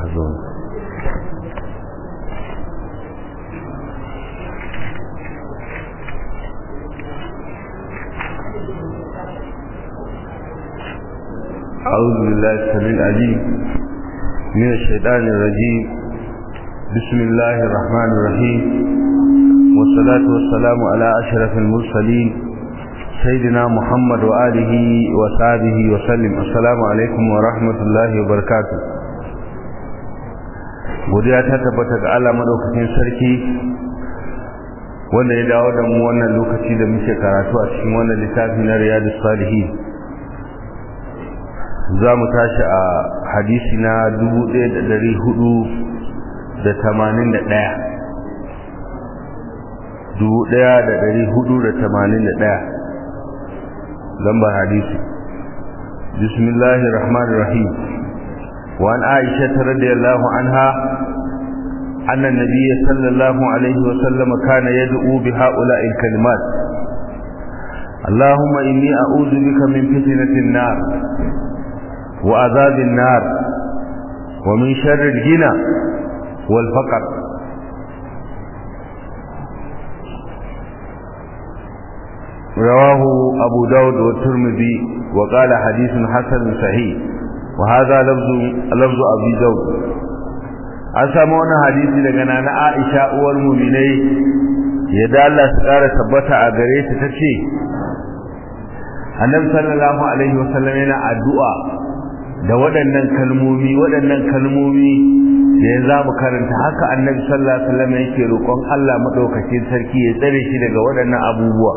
zo أعوذ بالله السميع العليم من الشيطان الرجيم بسم الله الرحمن الرحيم والصلاة والسلام على أشرف المرسلين سيدنا محمد وآله وصحبه وسلم السلام عليكم ورحمة الله وبركاته godiya ta tabbata ga Allah madaukakin sarki wanda ya dawo da mu wannan lokaci da muke karatu a cikin wannan littafi na Riyadus Salihin za mu tashi a hadisi na 1481 1481 lambar hadisi bismillahir rahmanir rahim wa an aisha radhiyallahu anha anna an-nabiy sallallahu alayhi wa sallam kana yad'u bi ha'ula'il kalimat اللهم إني أعوذ بك من فتنة النار وعذاب النار ومن شر الجنى والفقر رواه أبو داود والترمذي وقال حديث حسن صحيح وهذا لفظ لفظ أبي داود an samu wani hadisi daga nana Aisha uwar mu'minai yadda Allah su ƙara tabbata a gare ta tace Annabi sallallahu alaihi wasallam yana addu'a da waɗannan kalmomi waɗannan kalmomi da ya za mu karanta haka annabi sallallahu alaihi wasallam yake roƙon Allah madaukakin sarki ya tsare shi daga waɗannan abubuwa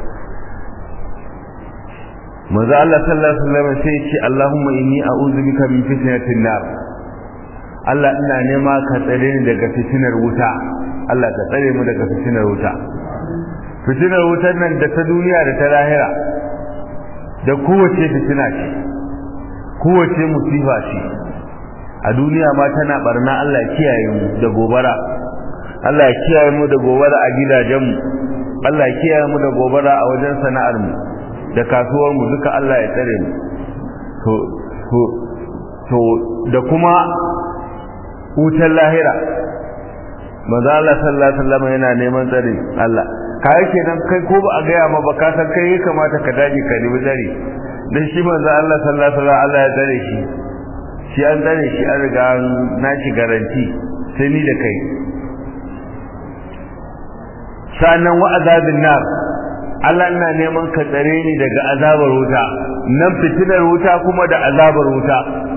manzo Allah sallallahu alaihi wasallam sai ya ce Allahumma inni a'udhu bika min fitnatin nar Allah ina nema ka tsare ni daga fitinar wuta Allah ka tsare mu daga fitinar wuta fitinar wutar nan da ta duniya da ta lahira da kowace fitina ce kowace musifa ce a duniya ma tana barna Allah kiyaye mu da gobara Allah ya kiyaye mu da gobara a gidajen mu Allah ya kiyaye mu da gobara a wajen sana'ar mu da kasuwar mu duka Allah ya tsare mu to to to da kuma wutar lahira manzo Allah sallallahu alaihi wasallam yana neman tsare Allah kai kenan kai ko ba a gaya ma ba ka san kai ya kamata ka daji ka nemi tsare dan shi manzo Allah sallallahu alaihi wasallam Allah ya tsare shi shi an tsare shi an riga na shi garanti sai ni da kai sanan wa azabin nar Allah ina neman ka tsare ni daga azabar wuta nan fitinar wuta kuma da azabar wuta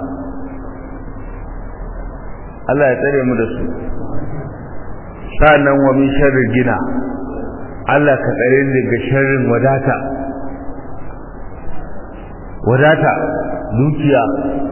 Allah ya tsare mu da su sanan wa min sharri gina Allah ka tsare ni daga sharrin wadata wadata dukiya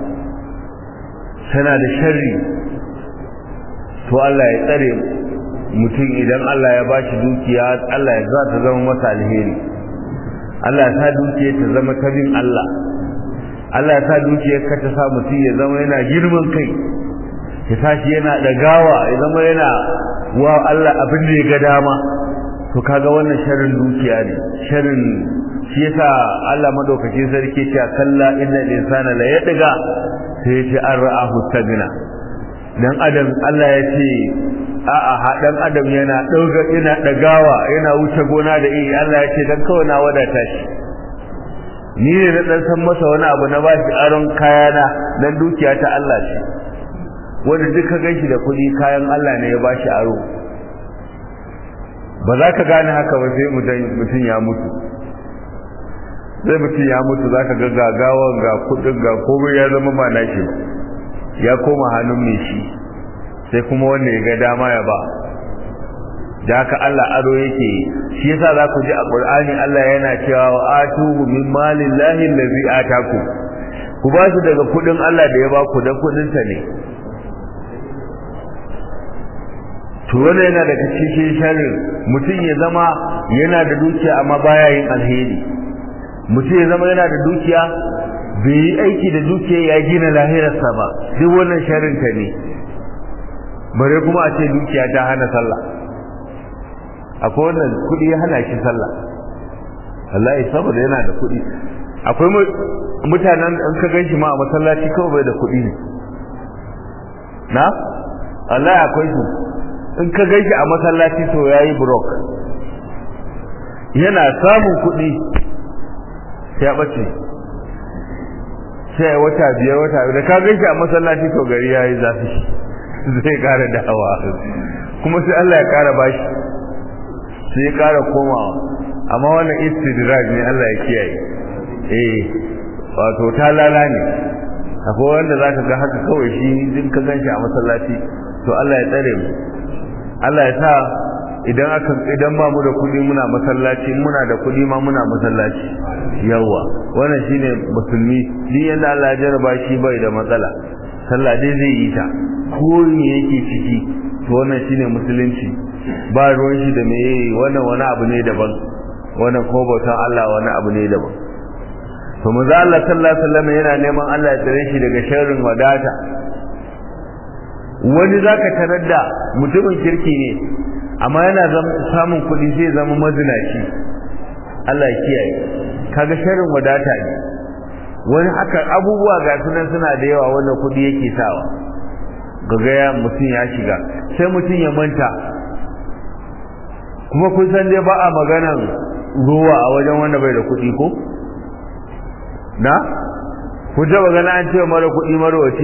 tana da sharri to Allah ya tsare mutum idan Allah ya bashi dukiya Allah ya za ta zama masa alheri Allah ya sa dukiya ta zama ta bin Allah Allah ya sa dukiyar ka ta sa mutum ya zama yana girman kai ya tashi yana dagawa ya zama yana wa Allah abin da ya ga dama to kaga wannan sharrin dukiya ne sharrin shi yasa Allah madaukakin sarki ce kalla innal insana la yadga sai ya ce an ra'ahu tagna dan adam Allah ya ce a'a hadan adam yana dauga yana dagawa yana wuce gona da iri Allah ya ce dan kawai na wadata shi ni ne na dan san masa wani abu na bashi aron kayana dan dukiya ta Allah ce wanda duka ganshi da kuɗi kayan Allah ne ya bashi aro ba za ka gane haka ba sai mutum ya mutu sai mutum ya mutu za ka ga gagawan ga kudin ga komai ya zama ba nashi ba ya koma hannun mai shi sai kuma wanda ya ga dama ya ba da haka Allah aro yake shi yasa za ku ji a Qur'ani Allah yana cewa wa atuhu min malillahi allazi ataku ku ba su daga kudin Allah da ya ba ku dan kudin sa ne to wannan yana daga cikin sharrin mutum ya zama yana da dukiya amma baya yin alheri mutum ya zama yana da dukiya bai yi aiki da dukiya ya gina lahirarsa ba duk wannan sharrin ka ne bare kuma a ce dukiya ta hana sallah akwai wannan kuɗi ya hana shi sallah wallahi saboda yana da kuɗi akwai mutanen an ka ganshi ma a masallaci kawai bai da kuɗi ne na Allah akwai su in ka gaishe a masallaci to yayi brok yana samun kuɗi sai ya bace sai wata biyar wata biyar da ka gaishe a masallaci to gari yayi zafi zai kara dawa kuma sai Allah ya kara bashi sai ya kara komawa amma wannan istidraj ne Allah ya kiyaye eh wato ta lala ne akwai wanda zaka ga haka kawai shi din ka ganshi a masallaci to Allah ya tsare mu Allah ya sa idan aka idan ba mu da kudi muna masallaci muna da kudi ma muna masallaci yawa wannan shine musulmi din yanda Allah ya jarraba shi bai da matsala sallah dai zai yi ta ko me yake ciki to wannan shine musulunci ba ruwan shi da meye wannan wani abu ne daban wannan ko bautan Allah wani abu ne daban to manzo Allah sallallahu alaihi wasallam yana neman Allah ya tsare shi daga sharrin wadata wani zaka tarar da mutumin kirki ne amma yana samun kuɗi sai zama mazinaci Allah ya kiyaye kaga sharrin wadata ne wani haka abubuwa ga sunan suna da yawa wanda kuɗi yake sawa gagaya mutum ya shiga sai mutum ya manta kuma kun san dai ba a maganan ruwa a wajen wanda bai da kuɗi ko na ku taba gana an ce mara kuɗi marwaci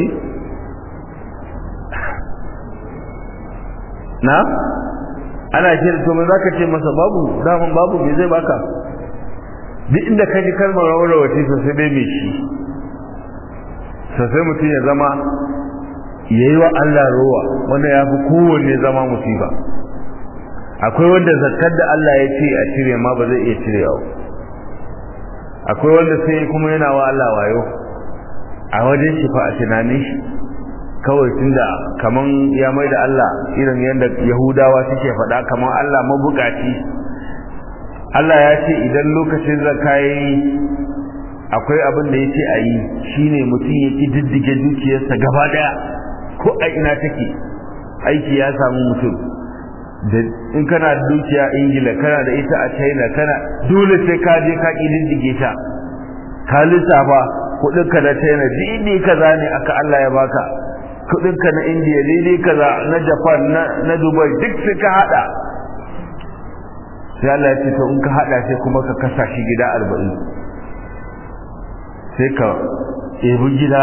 na ana ce to me zaka ce masa babu daman babu me zai baka duk inda ka ji kalmar marwaci sosai dai me shi sosai mutum ya zama yayi wa Allah ruwa wanda ya fi kowanne zama musiba akwai wanda zakkar da Allah ya ce a cire ma ba zai iya cirewa akwai wanda sai kuma yana wa Allah wayo a wajen shi fa a tunanin shi kawai tunda kaman ya mai da Allah irin yadda Yahudawa suke faɗa kaman Allah mabukaci Allah ya ce idan lokacin zakka yayi akwai abin da yace a yi shine mutum ya diddige dukiyarsa gaba daya ko a ina take aiki ya samu mutum da in kana da dukiya ingila kana da ita a china kana dole sai ka je ka kididdige ta ka lissafa kudinka na china dini kaza ne aka Allah ya baka kudinka na india dini kaza na japan na, na dubai duk sai ka hada sai Allah ya ce to in ka hada sai kuma ka kasa shi gida 40 sai ka ebi gida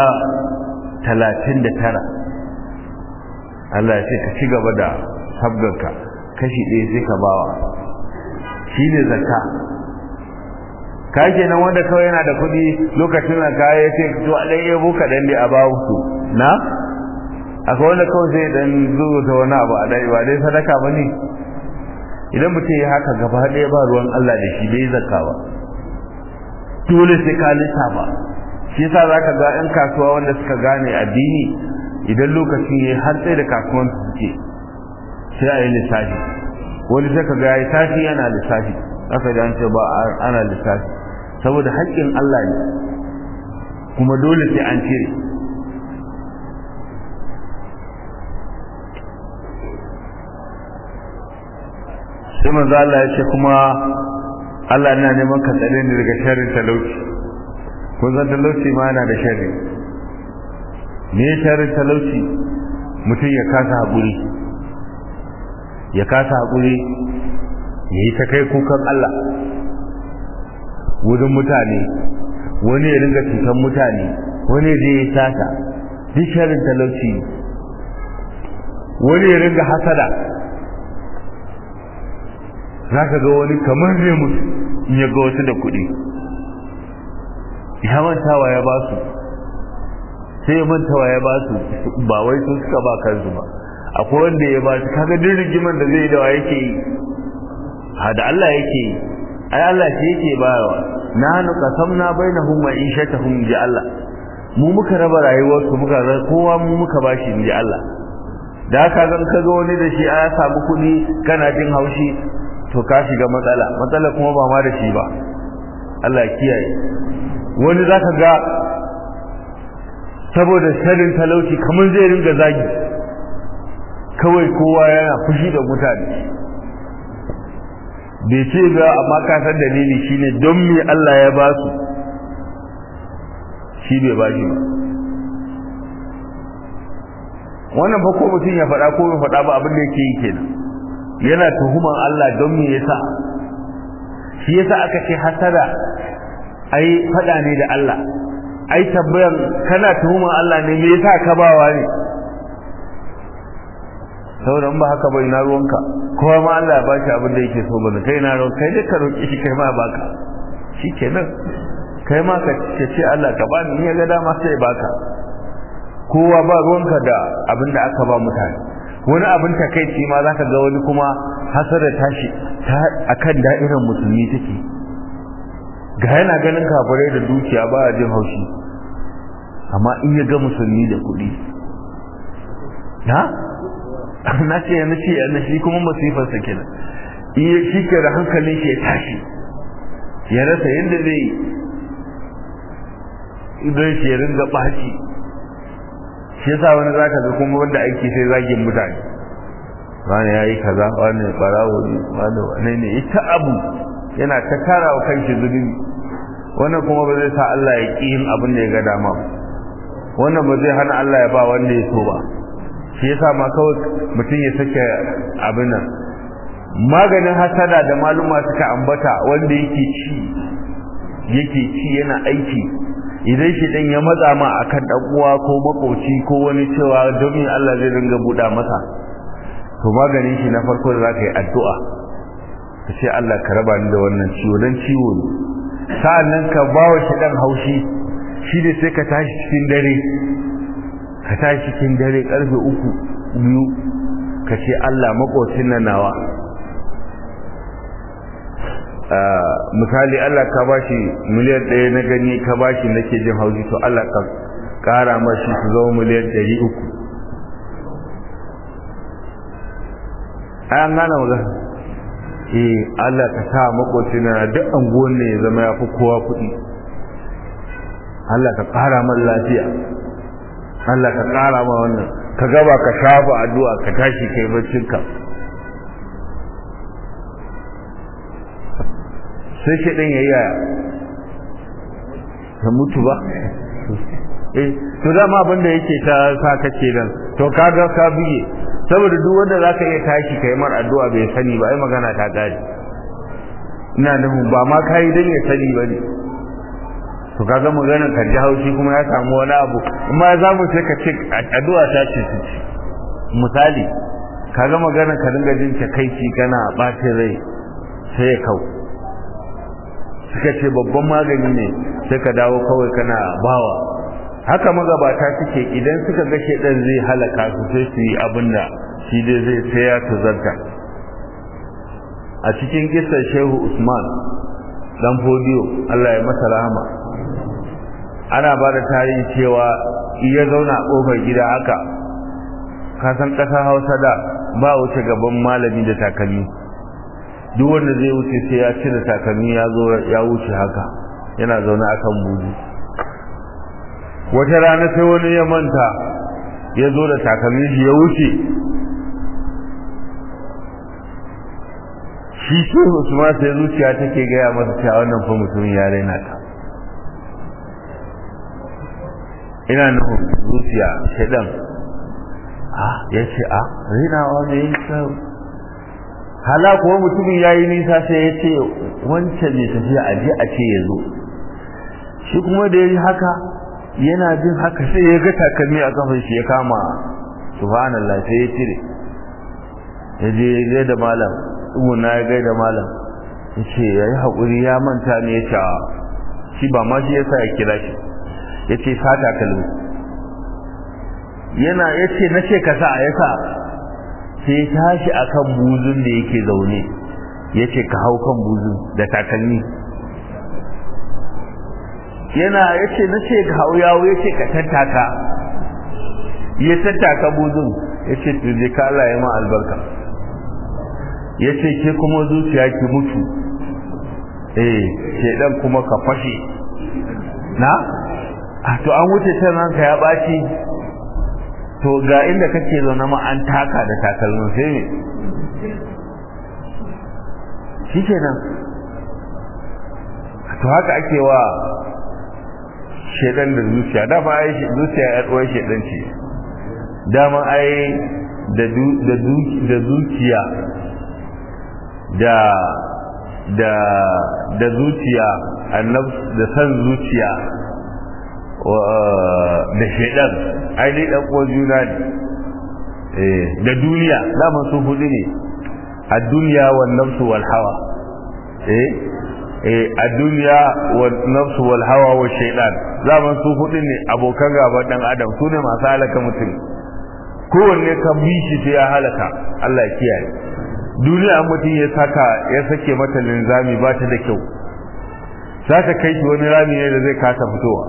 39 Allah ya ce ka ci gaba da sabganka kashi ɗaya sai ka bawa shi ne zakka ka kenan wanda kawai yana da kuɗi lokacin da kaya ya ce to a ɗan yabo kaɗan dai a bawu su na akwai wanda kawai zai ɗan zuwa ta wani abu a ɗaya ba dai sadaka ba ne idan mutum ya haka gaba ɗaya ba ruwan Allah da shi bai zakka ba dole sai ka lissafa shi yasa zaka ga 'yan kasuwa wanda suka gane addini idan lokacin ya har tsaye da kasuwan su suke sai a yi lissafi wani sai ka ga ya yi tashi yana lissafi aka ji an ce ba ana lissafi saboda haƙƙin Allah ne kuma dole sai an cire sai manzo Allah ya ce kuma Allah yana neman ka tsare ni daga sharrin talauci kun san talauci ma yana da sharri me sharrin talauci mutum ya kasa haƙuri ya kasa haƙuri ya yi ta kai kukan Allah wurin mutane wani ya ringa cutar mutane wani ya je ya sata duk sharrin talauci wani ya ringa hasada za ka ga wani kamar zai mutu in ya ga wasu da kuɗi ya mantawa ya ba su sai ya mantawa ya ba su ba wai sun suka ba kansu ba akwai wanda ya ba su kaga duk rigiman da zai da wa yake yi ha da Allah yake yi ai Allah shi yake bayarwa nahnu qasamna bainahum ma'ishatahum ji Allah mu muka raba rayuwar su muka kowa mu muka bashi ji Allah da haka zan kaga wani da shi a samu kuɗi kana jin haushi to ka shiga matsala matsala kuma ba ma da shi ba Allah kiyaye wani zaka ga saboda sharrin talauci kamar zai ringa zagi kawai kowa yana fushi da mutane bai ce ba amma ka san dalili shine don me Allah ya ba su shi bai ba shi ba wannan fa ko mutum ya faɗa ko bai faɗa ba abin da yake yi kenan yana tuhuman Allah don me yasa shi yasa aka ce hasada ai faɗa ne da Allah ai tabbayan kana tuhuman Allah ne me yasa ka bawa ne saboda in ba haka ba ina ruwanka kowa ma Allah ya ba shi abin da yake so bane kai na ruwan kai dai ka roƙi shi kai ma baka shikenan kai ma ka ce Allah ka bani in ya ga dama sai ya baka kowa ba ruwanka da abin da aka ba mutane wani abin takaici ma zaka ga wani kuma hasara tashi ta akan da'irar musulmi take ga yana ganin kafirai da dukiya ba a jin haushi amma in ya ga musulmi da kuɗi na na ce yana ce yana shi kuma masifar sa kenan in ya shi ke da hankalin shi ya tashi ya rasa yadda zai idan shi ya ringa ɓaci shi yasa wani zaka ga kuma wanda aiki sai zagin mutane wani ya yi kaza wani barawo ne wani wane ne ita abu yana ta tara wa kanshi zunubi wannan kuma ba zai sa Allah ya ƙi yin abin da ya ga dama ba wannan ba zai hana Allah ya ba wanda ya so ba shi yasa ma kawai mutum ya sake abin nan maganin hasada da maluma suka ambata wanda yake ci yake ci yana aiki idan shi dan ya matsa ma akan dan uwa ko makoci ko wani cewa domin Allah zai dinga buɗa masa to maganin shi na farko da zaka yi addu'a ka ce Allah ka raba ni da wannan ciwo dan ciwo ne sa'annan ka bawa shi dan haushi shi da sai ka tashi cikin dare ka tashi cikin dare karfe uku biyu ka ce Allah makocin nan nawa misali Allah ka bashi miliyan ɗaya na gani ka bashi nake jin haushi to Allah ka ƙara mashi su zama miliyan ɗari uku an gane magana eh Allah ka sa makocin na duk anguwan ne ya zama ya fi kowa kuɗi Allah ka ƙara man lafiya Allah ka ƙara ma wannan ka gaba ka shafa addu'a ka tashi kai baccinka sai shi ɗin ya yi yaya ka mutu ba eh to dama abin da yake ta sa kace nan to kaga ka biye saboda duk wanda zaka iya tashi kai mar addu'a bai sani ba ai magana ta gari ina nufin ba ma kai dan ya sani ba ne to kaga maganar ka ji haushi kuma ya samu wani abu amma za mu sai ka ce addu'a ta ce su ci misali kaga maganar ka dinga jin takaici kana ɓacin rai sai ya kau suka ce babban magani ne sai ka dawo kawai kana bawa haka magabata suke idan suka ga shedan zai halaka su sai su yi abin da shi dai zai sai ya tuzarta a cikin kisar shehu usman dan fodiyo Allah ya masa rahama ana ba da tarihi cewa iya zauna a kofar gida haka ka san ƙasar hausa da ba wuce gaban malami da takalmi duk wanda zai wuce sai ya cire takalmi ya zo ya wuce haka yana zaune akan buzu wata rana sai wani ya manta ya zo da takalmin shi ya wuce shi shi Usman sai zuciya take gaya masa cewa wannan fa mutumin ya raina ta ina nufin zuciya shaidan ah ya ce a rainawa ne ya hala kuwa mutumin ya yi nisa sai ya ce wancan mai tafiya a je a ce ya zo shi kuma da ya yi haka yana jin haka sai ya ga takalmi a kafin shi ya kama subhanallah sai ya cire ya je ya gai da malam tsuguna ya gai da malam ya ce ya yi haƙuri ya manta ne ya ce shi ba ma shi ya sa ya kira shi ya ce sa takalmi yana ya ce na ce ka sa ya sa sai tashi akan buzun da yake zaune ya ce ka hau kan buzun da takalmi yana ya ce na ce ga yawo ya ce ka tattaka ya tattaka buzun ya ce tuje ka Allah ya ma albarka ya ce ke kuma zuciya ki mutu eh ke dan kuma ka fashe na a to an wuce can ranka ya ɓaci to ga inda kake zaune ma an taka da takalmin sai ne shi kenan to haka ake wa shedan da zuciya da ba ai zuciya ya tsohon shedan ce dama ai da zuciya da da da zuciya annab da san zuciya da shaidan ai dai dan uwan juna ne da duniya dama su hudu ne a duniya wa nafsu wal hawa eh eh a duniya wa nafsu wal hawa wa shaidan dama su hudu ne abokan gaban dan adam su ne masu halaka mutum kowanne ka bi shi sai ya halaka Allah ya kiyaye duniya mutum ya saka ya sake mata linzami ba ta da kyau za ta kai shi wani rami ne da zai kasa fitowa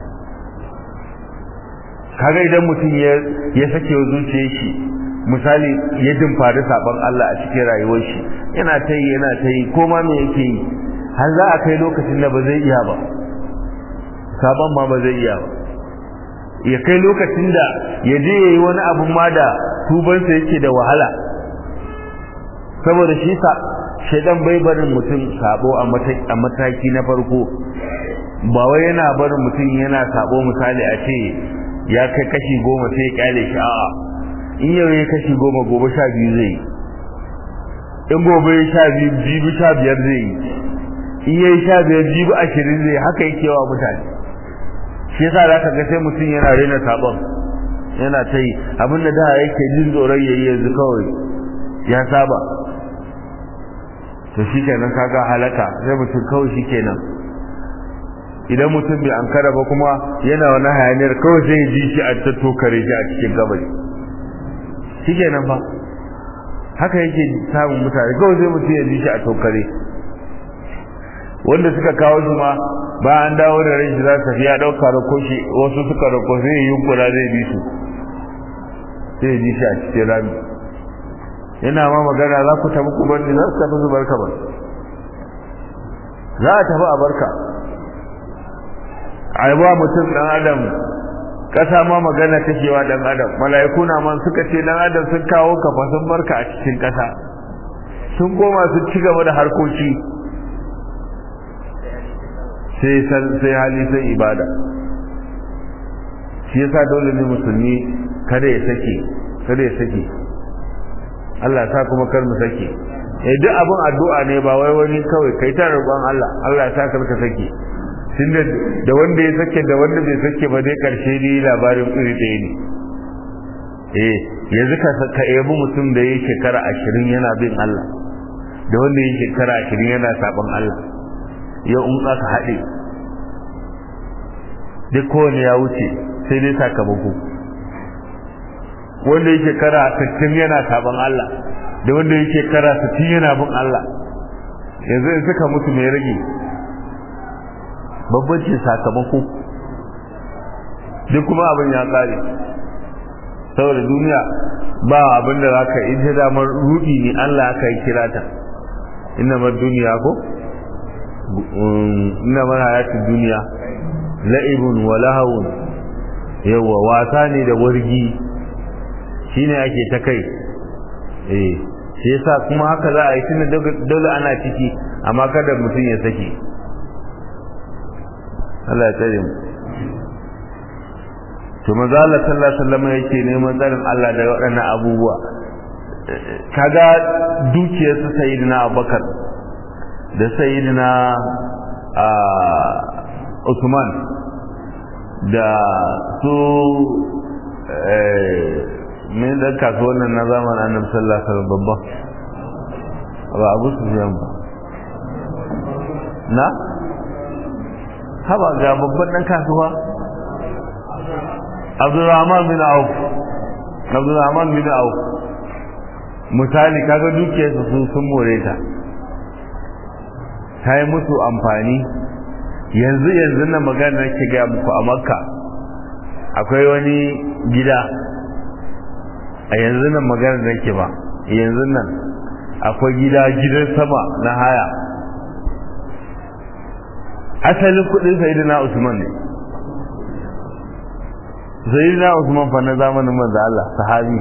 kaga idan mutum ya sake wa zuciyar shi misali ya dimfari saban Allah a cikin rayuwar shi yana ta yi yana ta yi ko ma me yake yi har za a kai lokacin da ba zai iya ba saban ma ba zai iya ba ya kai lokacin da ya je ya yi wani abun ma da tubansa yake da wahala saboda shi sa shaidan bai barin mutum sabo a mataki na farko ba wai yana barin mutum yana sabo misali a ce ya kai kashi goma sai ya kyale shi a'a in yau ya kashi goma gobe sha biyu zai yi in gobe ya sha biyu jibi sha biyar zai yi in ya yi sha biyar jibi ashirin zai haka yake wa mutane shi yasa za ka ga sai mutum yana raina sabon yana ta yi abin da da yake jin tsoron ya yi yanzu kawai ya saba to shi kenan kaga halaka sai mutum kawai shi kenan idan mutum bai ankara ba kuma yana wani hayaniyar kawai sai ya ji shi a tattokare shi a cikin gabari shi kenan fa haka yake samun mutane kawai sai mutum ya ji shi a tokare wanda suka kawo shi ma ba an dawo da rai shi za su ya ɗauka rako shi wasu suka rako sai yi yunkura zai bi su sai ya ji shi a cikin rami yana ma magana za ku tafi ku bani za su tafi su barka ba za a tafi a barka a yi ba mutum ɗan adam ƙasa ma magana takewa ɗan adam mala'iku na man suka ce ɗan adam sun kawo kafa sun barka a cikin ƙasa sun koma su ci gaba da harkoki sai sai hali sai ibada shi yasa dole ne musulmi kada ya sake kada ya sake Allah sa kuma kar mu sake eh duk abin addu'a ne ba wai wani kawai kai ta roƙon Allah Allah sa kar ka sake tunda da wanda ya sake da wanda bai sake ba dai karshe ne labarin iri ɗaya ne eh yanzu ka ka yabi mutum da yake shekara 20 yana bin Allah da wanda yake shekara 20 yana sabon Allah yau in aka haɗe duk kowane ya wuce sai dai sakamako wanda yake shekara 60 yana sabon Allah da wanda yake shekara 60 yana bin Allah yanzu in suka mutu mai rage babbancin sakamako duk kuma abin ya kare saboda duniya ba abin da zaka yi ta damar rudi ne Allah aka yi kira ta inna mar duniya ko inna mar hayatid duniya la'ibun wa lahawun yawa wasa ne da wargi shine ake ta kai eh shi yasa kuma haka za a yi tunda dole ana ciki amma kada mutum ya sake Allah ya tsare mu to manzo Allah sallallahu alaihi wasallam yake neman tsarin Allah da waɗannan abubuwa kaga dukiyar su sayyidina Abubakar da sayyidina Usman da su me da kasuwan nan na zamanin Annabi sallallahu alaihi wasallam babba ba Abu Sufyan ba na haba ga babban dan kasuwa Abdurrahman bin Auf Abdurrahman bin Auf misali kaga dukiyarsa sun sun more ta ta yi musu amfani yanzu yanzu na magana nake gaya muku a makka akwai wani gida a yanzu nan magana nake ba yanzu nan akwai gida gidan sama na haya asalin kudin sayidina usman ne sayidina usman fa na zamanin manzo Allah sahabi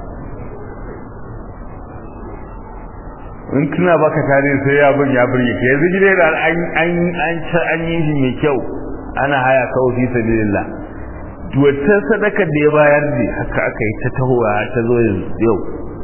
in kina baka tarihi sai ya bin ya burge ka yanzu gida da an an an an yi shi mai kyau ana haya kawo fi sabilillah wata sadakar da ya bayar ne haka aka yi ta tahowa ta zo yau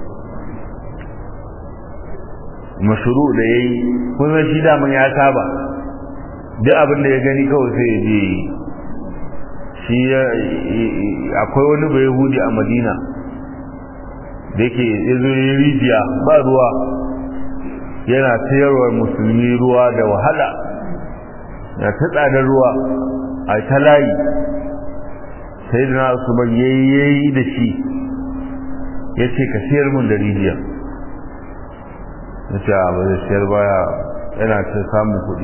mashuru da ya yi kuma shi daman ya saba duk abin da ya gani kawai sai ya je shi akwai wani bai hudi a madina da yake yazo rijiya ba ruwa yana sayarwa musulmi ruwa da wahala ya ta tsadar ruwa a ta layi sai da na su ban yayi da shi ya ce ka siyar mun da rijiya ya ce a ba zai siyar baya yana ta samun kuɗi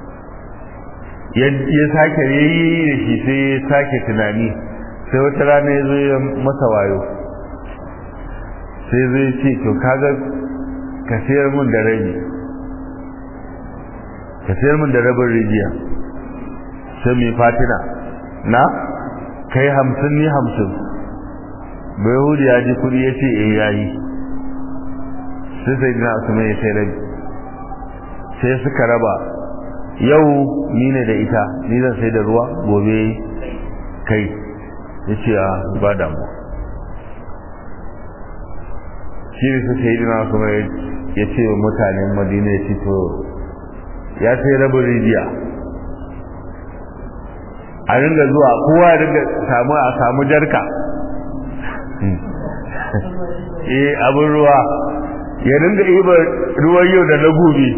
ya sake yayi da shi sai ya sake tunani sai wata rana ya zo ya masa wayo sai zai ce to kaga ka sayar min da rabi ka sayar min da rabin rijiya sai mai fatina na kai hamsin ni hamsin bai hudu ya ji kudi ya ce eh yayi sai sai na su mai sai rabi sai suka raba yau ni ne da ita ni zan sai da ruwa gobe kai ya ce a ba damuwa shi ne suka yi dina kuma ya ce wa mutanen madina ya ce to ya sai rabin rijiya a ringa zuwa kowa ya ringa samu a samu jarka eh abin ruwa ya ringa iba ruwan yau da na gobe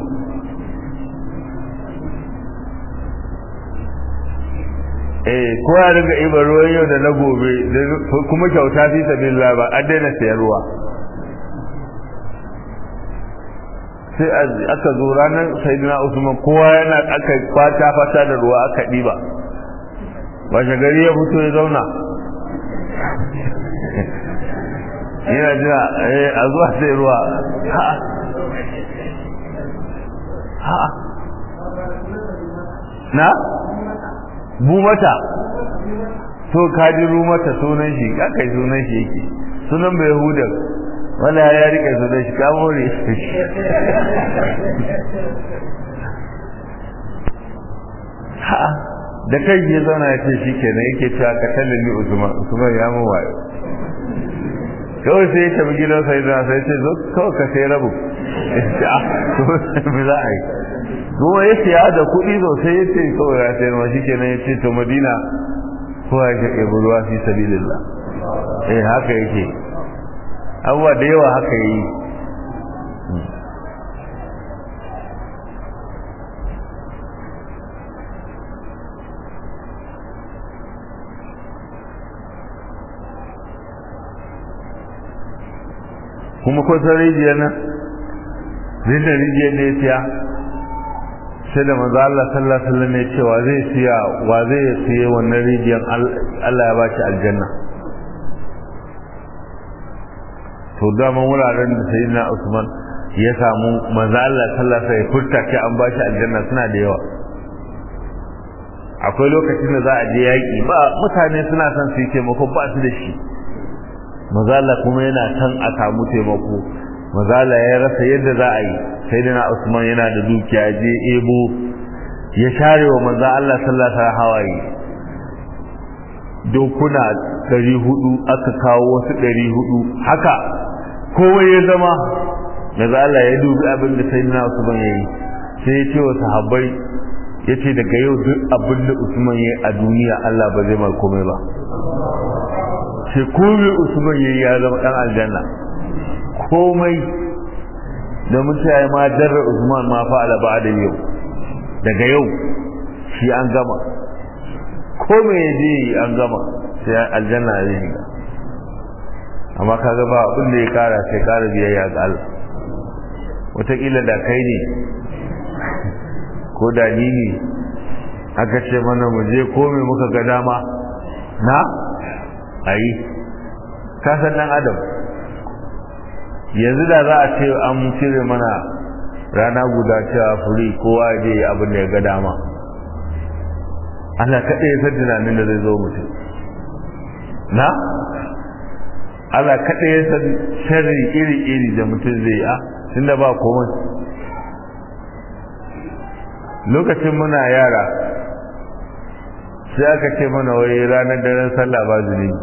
eh kowa ya ringa iba ruwan yau da na gobe kuma kyauta fi sabilillah ba an daina sayar ruwa sai aka zo ranar saidina usman kowa yana aka kwata fata da ruwa aka ɗiba ba gari ya fito ya zauna yana jira a zuwa sai ruwa na bu mata to kaji rumata sunan shi kakai sunan shi yake sunan bai hudar wala ya rike su da shi kamore ha da kai ya zauna ya ce shi kenan yake cewa ka tallami usman usman ya mu wayo kawai sai ya tafi gidan sai da sai ce zo kawai ka sai rabu me za a yi kuma ya siya da kuɗi sosai ya ce kawai ya sayar ma shi kenan ya ce to madina kowa ya shaƙe ruwa fi sabilillah eh haka yake abubuwa da yawa haka yi kuma kusan rijiyar nan rijiyar rijiyar ne siya sai da maza Allah sallallahu alaihi wasallam ya cewa zai siya wa zai siya wannan rijiyar Allah ya ba shi aljanna to dama wuraren da sayyidina Usman ya samu manzo Allah sallallahu alaihi furta ce an bashi aljanna suna da yawa akwai lokacin da za a je yaki ba mutane suna son su yi taimako ba su da shi manzo Allah kuma yana son a samu taimako manzo Allah ya rasa yadda za a yi sayyidina Usman yana da dukiya je ebo ya share wa manzo Allah sallallahu alaihi hawaye dokuna ɗari hudu aka kawo wasu ɗari hudu haka kowai ya zama daga Allah ya dubi abin da sai na Usman yayi sai ya ce wa sahabbai ya ce daga yau duk abin da Usman yayi a duniya Allah ba zai mar komai ba sai komai Usman yayi ya zama dan aljanna komai da mutane ma darra Usman ma fa'ala ba da yau daga yau shi an gama komai ya je an gama sai aljanna ya shiga amma kaga ba abin da ya kara sai kara biyayya ga Allah wataƙila da kai ne ko da ni ne aka ce mana mu je ko me muka ga dama na ayi ka san dan adam yanzu da za a ce an cire mana rana guda cewa furi kowa ya je abin da ya ga dama Allah kaɗai ya san tunanin da zai zo mutum na Allah kaɗai ya san sharri iri-iri da mutum zai a tunda ba komai lokacin muna yara sai aka ce mana wai ranar daren sallah ba zunubi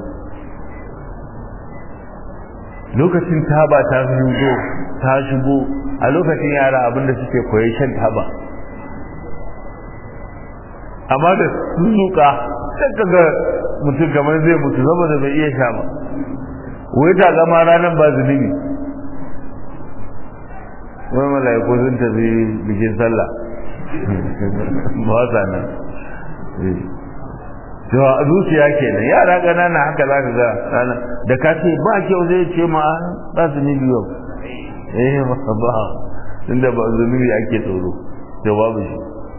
lokacin taba ta shigo ta shigo a lokacin yara abinda suke koyi shan taba amma da sun zuka sai kaga mutum kamar zai mutu saboda bai iya sha ba wai ta gama ranar ba zunubi wai mala'iku sun tafi bikin sallah ba sa nan to zuciya kenan yara ƙanana haka za ka ga rana da ka ce ba kyau zai ce ma ba su ni biyu eh ba ba inda ba zunubi ake tsoro jawabu shi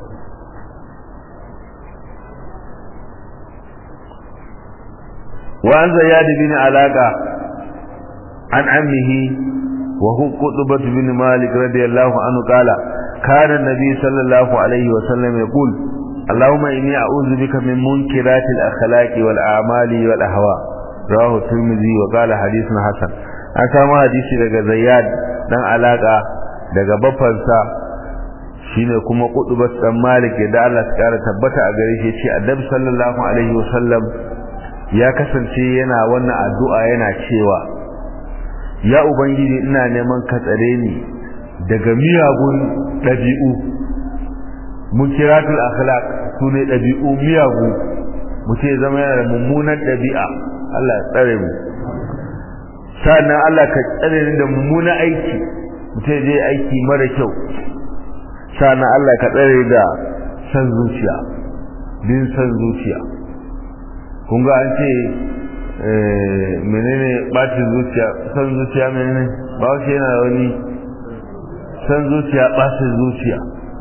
وعن زياد بن علاقة عن عمه وهو قطبة بن مالك رضي الله عنه قال كان النبي صلى الله عليه وسلم يقول اللهم إني أعوذ بك من منكرات الأخلاق والأعمال والأهواء رواه الترمذي وقال حديث حسن an samu hadisi daga zayyad dan alaka daga bafansa shine kuma kudubat dan malik da Allah ya kara tabbata a gare shi ce annabi sallallahu alaihi wasallam ya kasance yana wannan addu'a yana cewa ya ubangiji ina neman ka tsare ni daga miyagun dabi'u munkiratul akhlaq sune dabi'u miyagu mutum ya zama yana da mummunan dabi'a Allah ya tsare mu sannan Allah ka tsare ni da mummunan aiki mutum zai aiki mara kyau sannan Allah ka tsare da san zuciya bin san zuciya kun ga an ce menene bacin zuciya san zuciya menene ba shi yana wani san zuciya bacin zuciya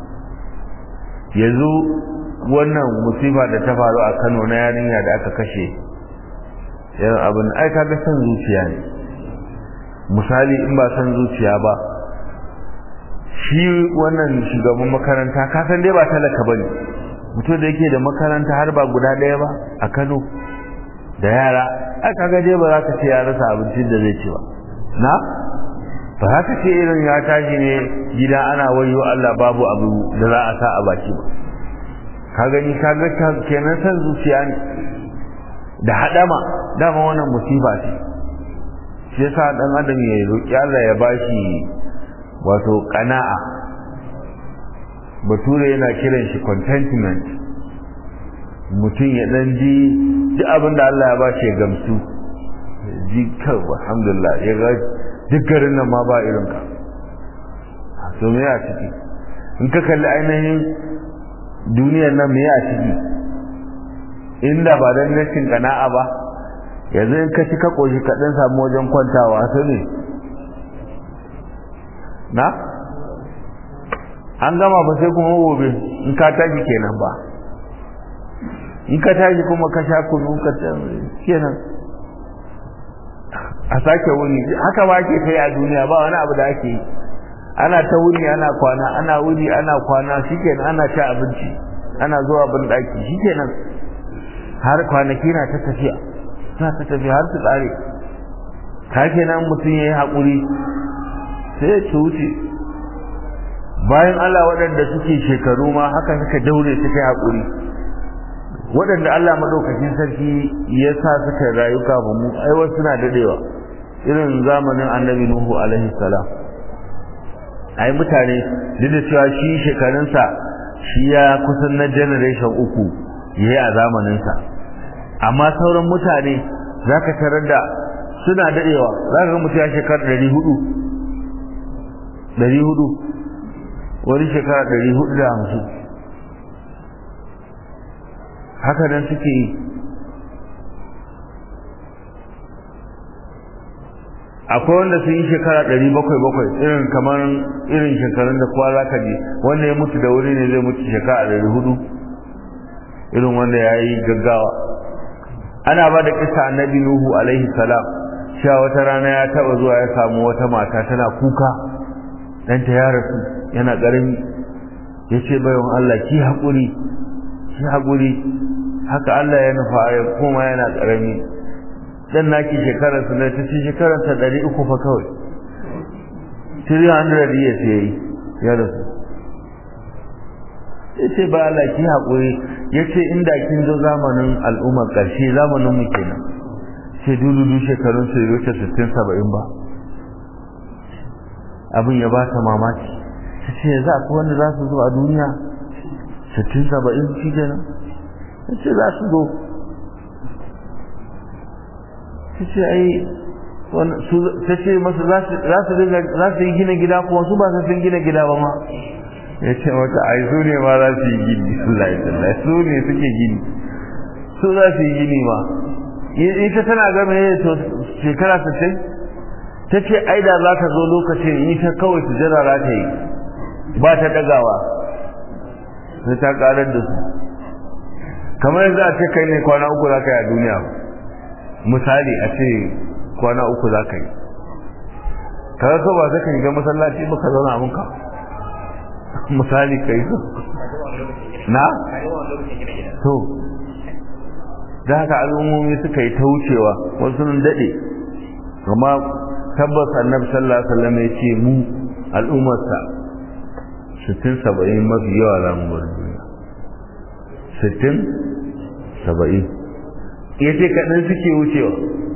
yanzu wannan musifa da ta faru a Kano na yarinya da aka kashe yan abin ai kaga san zuciya ne misali in ba san zuciya ba shi wannan shugaban makaranta ka san dai ba talaka bane mutum da yake da makaranta har ba guda ɗaya ba a Kano da yara ai kaga dai ba za ka ce ya rasa abincin da zai ci ba na ba za ka ce irin ya tashi ne gida ana wayo Allah babu abu da za a sa a baki ba ka gani ka ga kenan san zuciya ne da hadama dama wannan musiba ce shi yasa dan adam ya roki Allah ya bashi wato qana'a bature yana kiran shi contentment mutum ya dan ji duk abin da Allah ya bashi ya gamsu ji kawai alhamdulillah ya ga duk garin nan ma ba irin ka to me ya ciki in ka kalli ainihin duniyar nan me ya ciki inda ba dan rashin kana'a ba yanzu in ka ci ka koshi ka dan samu wajen kwantawa sai ne na an gama ba sai kuma gobe in ka tashi kenan ba in ka tashi kuma ka sha kunu ka kenan a sake wuni haka ba ke kai a duniya ba wani abu da ake yi ana ta wuni ana kwana ana wuni ana kwana shikenan ana ci abinci ana zuwa bin daki shikenan har kwanaki na ta tafiya na ta tafiya har su tsare ka kenan mutum ya yi haƙuri sai ya ci wuce bayan Allah waɗanda suke shekaru ma haka suka daure suka yi haƙuri waɗanda Allah maɗaukakin sarki ya sa suka rayu kafin mu ai wasu suna dadewa irin zamanin annabi nuhu alaihi salam ai mutane duk da cewa shi shekarunsa shi ya kusan na generation uku yayi a zamaninsa amma sauran mutane zaka tarar da suna dadewa zaka ga mutum ya shekara ɗari hudu ɗari hudu wani shekara ɗari hudu da hamsin haka nan suke yi akwai wanda sun yi shekara ɗari bakwai bakwai irin kamar irin shekarun da kowa za ka je wanda ya mutu da wuri ne zai mutu shekara ɗari hudu irin wanda ya yi gaggawa ana ba da kisa annabi nuhu alaihi salam cewa wata rana ya taɓa zuwa ya samu wata mata tana kuka ɗanta ya rasu yana ƙarami ya ce bayan Allah ki haƙuri ki haƙuri haka Allah ya nufa ya koma yana ƙarami dan naki shekarar su ne ta ci shekarar ta ɗari uku fa kawai 300 years yayi ya rasu ya ce ba Allah ki haƙuri ya ce inda kin zo zamanin al'ummar ƙarshe zamanin mu kenan sai dududu shekarun su wuce sittin saba'in ba abin ya ba ta mamaki ta ce za ku wanda za su zo a duniya sittin saba'in shi kenan ta ce za su zo ta ce ai ta ce masu za su yi gina gida kuma su ba su sun gina gida ba ma ya ce mata ai su ne ma za su yi gini Allah ya su ne suke gini su za su yi gini ma ita tana gama ne to shekara sittin ta ce ai da za ka zo lokacin ita kawai su jira za ta yi ba ta dagawa sai ta karar da su kamar yanzu a ce kai ne kwana uku za ka yi a duniya misali a ce kwana uku za ka yi kaga ko ba zaka shiga masallaci ba ka zauna mun ka misali kai so na to da haka al'ummomi suka yi ta wucewa wasu sun dade amma tabbas annabi sallallahu alaihi wasallam ya ce mu al'ummarsa 60 70 mafi yawa za mu bar duniya 60 70 yace kadan suke wucewa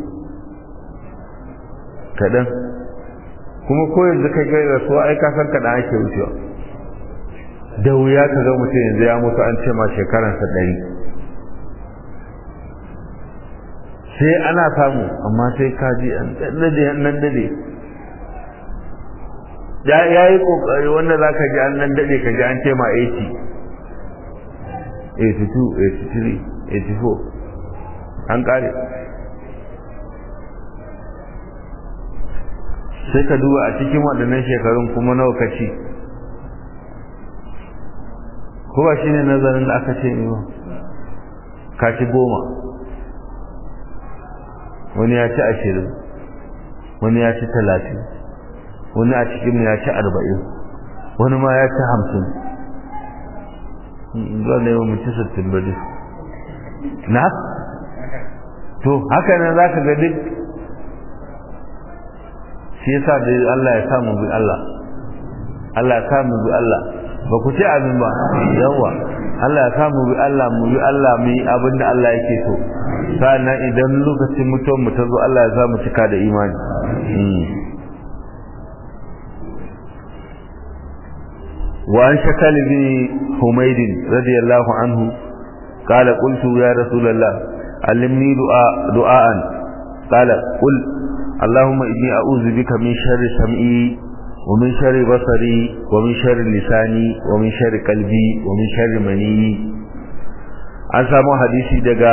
kadan kuma ko yanzu kai ga rasuwa ai ka san kadan ake wucewa da wuya ka ga mutum yanzu ya mutu an ce ma shekaransa ɗari sai ana samu amma sai ka ji an dade nan dade ya yayi kokari wanda zaka ji an nan dade ka ji an ce ma 80 82 83 84 an kare sai ka duba a cikin waɗannan shekarun kuma nawa ka ci ko ba shine nazarin da aka ce ne ba ka ci goma wani ya ci ashirin wani ya ci talatin wani a cikin ya ci arba'in wani ma ya ci hamsin zuwa da yawan mutu sittin ba duk na to haka nan za ka ga duk shi yasa da Allah ya samu bi Allah Allah ya samu bi Allah ba ku ci abin ba yawa Allah ya samu bi Allah mu bi Allah mu yi abin da Allah yake so sannan idan lokacin mutuwar mu ta zo Allah ya samu cika da imani wa an shakal bin humayd radiyallahu anhu قال قلت يا رسول الله علمني دعاء دعاء قال قل اللهم إني أعوذ بك من شر سمعي ومن شر بصري ومن شر لساني ومن شر قلبي ومن شر مني an samu hadisi daga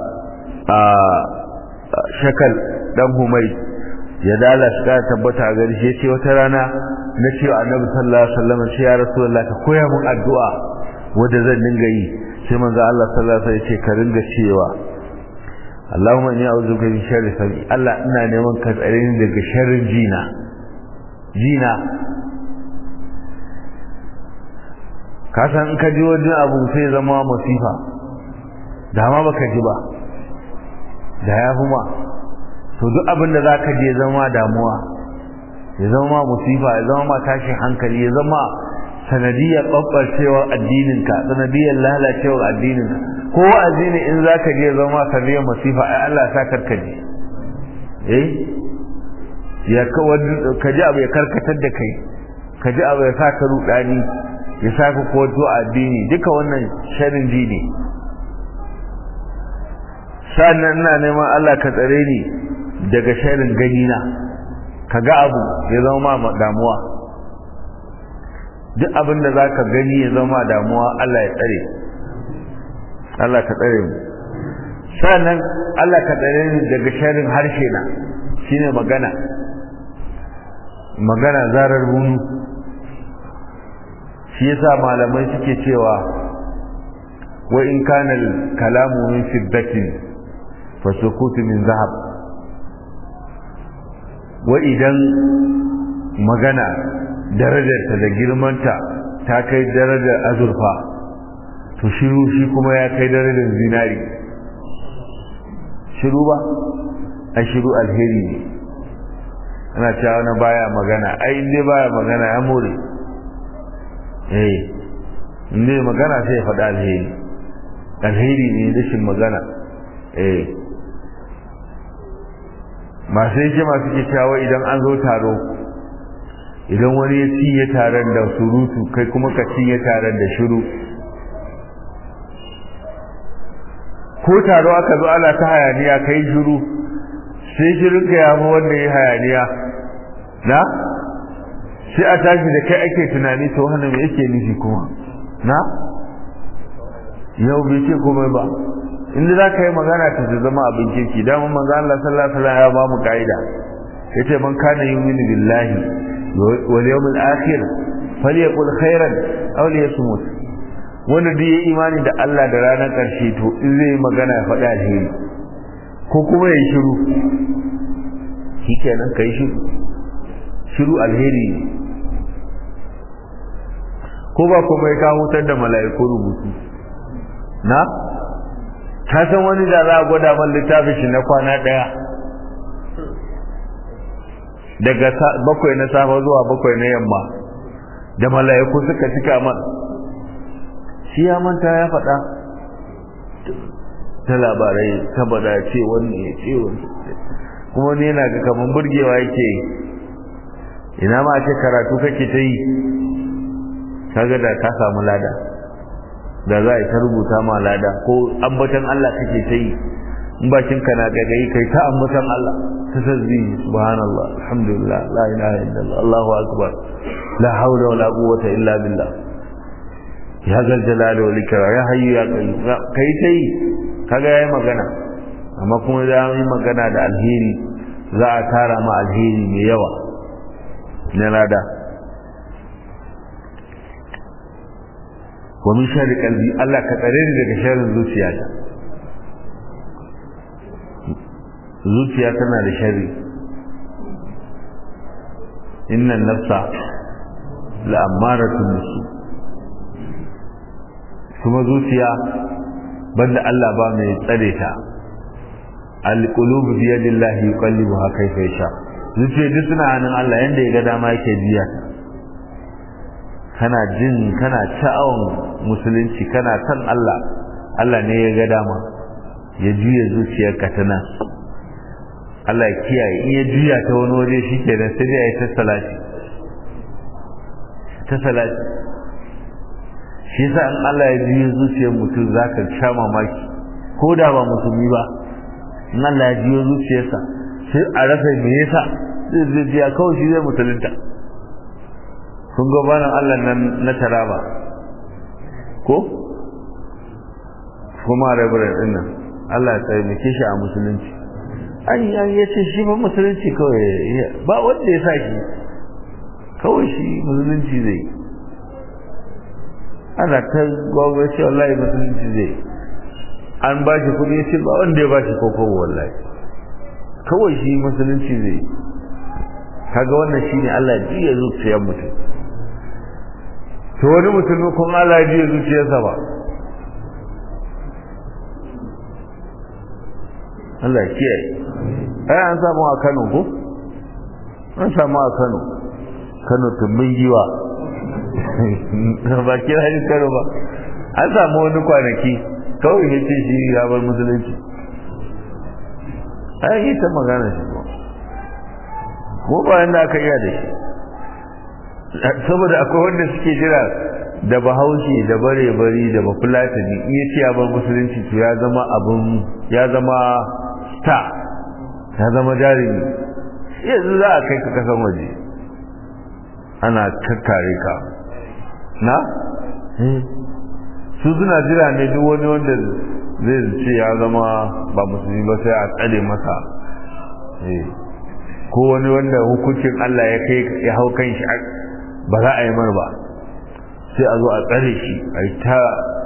shakal dan humai ya dala shi ka tabbata a gari shi ce wata rana na ce wa annabi sallallahu alaihi wasallam sai ya rasulullah ka koya mun addu'a wanda zan dinga yi sai manzo Allah sallallahu alaihi wasallam ya ce ka ringa cewa Allahumma inni a'udhu bika min sharri sami Allah ina neman ka tsare ni daga sharrin jina jina ka san in ka ji wani abu sai zama masifa da ma baka ji ba da ya huma to duk abin da zaka je zama damuwa ya zama musifa ya zama ma tashin hankali ya zama sanadiyar ɓaɓɓarcewar addininka sanadiyar lalacewar addininka ko addini in za ka je zama sanadiyar masifa ai Allah sa karkaje eh ya ka ji abu ya karkatar da kai ka ji abu ya sa ka rudani ya sa ka kowato addini duka wannan sharin ji ne sannan ina neman Allah ka tsare ni daga sharin ganina ka ga abu ya zama ma damuwa duk abin da za ka gani ya zama damuwa Allah ya tsare Allah ka tsare mu sannan Allah ka tsare ni daga sharin harshe na shine magana magana zarar bunu shi yasa malamai suke cewa wa in kana kalamu min fiddatin fa sukutu min zahab wa idan magana darajarta da girmanta ta kai darajar azurfa to shiru shi kuma ya kai darajar zinari shiru ba a shiru alheri ne ana cewa na baya magana ai inda baya magana ya more eh inda magana sai ya faɗa alheri alheri ne rashin magana eh masu yake masu ke cewa idan an zo taro idan wani ya cinye taron da surutu kai kuma ka cinye taron da shiru ko taro aka zo ana ta hayaniya kai shiru sai shirin ka ya fi wanda ya hayaniya na sai a tashi da kai ake tunani to wannan me yake nufi kuma na yau bai ce komai ba inda za ka yi magana ta zama abin kirki damar manzo Allah sallallahu alaihi wasallam ya ba mu kaida yace man kana yu'minu billahi wal yawmil akhir falyaqul khairan aw liyasmut wanda duk ya imani da Allah da ranar karshe to in zai yi magana ya faɗi alheri ko kuma ya yi shiru shikenan kai shiru shiru alheri ne ko ba kuma ya kawo wutar da mala'iku rubutu na ka san wani da za a gwada man littafin shi na kwana ɗaya daga bakwai na safa zuwa bakwai na yamma da mala'iku suka cika man shi ya manta ya faɗa ta labarai saboda ce wannan ya ce wannan kuma ne yana ga kaman burgewa yake ina ma ce karatu kake ta yi kaga da ka samu lada da za a ta rubuta ma lada ko ambatan Allah kake ta yi in bakin ka na gagayi kai ta ambatan Allah ta tasbih subhanallah alhamdulillah la ilaha illallah allahu akbar la hawla wala quwwata illa billah ya zal jalali wal ikram ya hayyu ya qayyum kai ta yi kaga yayi magana amma kuma za yi magana da alheri za a tara ma alheri mai yawa na lada wa min sharri qalbi Allah ka tsare ni daga sharrin zuciyata zuciya tana da sharri innan nafsa la amaratun bisu kuma zuciya banda Allah ba mai tsare ta alqulubu bi yadillahi yuqallibuha kayfa yasha zuciya duk suna hannun Allah yanda ya ga dama yake biya ta kana jin kana sha'awan musulunci kana san Allah Allah ne ya ga dama ya juya zuciyarka ta nan Allah ya kiyaye in ya juya ta wani waje shi ke da sai ya ta salati ta salati shi yasa in Allah ya juya zuciyar mutum zaka sha mamaki ko da ba musulmi ba in Allah ya juya zuciyarsa sai a rasa me yasa zai zai kawai shi zai musulunta kun ga banan Allah nan na taraba ko kuma rabirin din nan Allah ya taimake shi a musulunci an yi an yace shi ba musulunci kawai ba wanda ya sa shi kawai shi musulunci zai ana ta gwamnati wallahi musulunci zai an ba shi kudi ce ba wanda ya ba shi koko wallahi kawai shi musulunci zai kaga wannan shine Allah ji ya zuciyar mutum to wani mutum kun Allah ji ya zuciyarsa ba Allah ya kiyaye ai an samu a Kano ko an samu a Kano Kano tumbin giwa ba kira shi Kano ba an samu wani kwanaki kawai ya ce shi ya bar musulunci ai yi ta magana shi ba ko bayan da aka iya da shi saboda akwai wanda suke jira da bahaushe da bare-bari da bafulatani in ya ce ya bar musulunci to ya zama abin ya zama star ya zama jarumi yanzu za a kai ka kasan waje ana kakkare ka na? su suna jira ne duk wani wanda zai ce ya zama ba musulmi ba sai a tsare masa ko wani wanda hukuncin Allah ya kai ya hau kan shi ba za a yi mar ba sai a zo a tsare shi a yi ta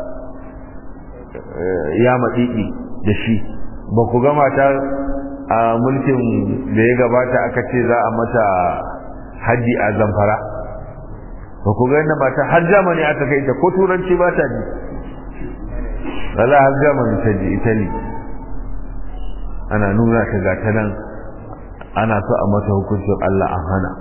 ya maɗiɗi da shi ba ku gama ta a mulkin da ya gabata aka ce za a mata haji a zamfara ba ku gani mata har jamani aka kai ta ko turanci ba ta ji wala har jamani ta ji italy ana nuna ta ga ta nan ana so a mata hukuncin Allah an hana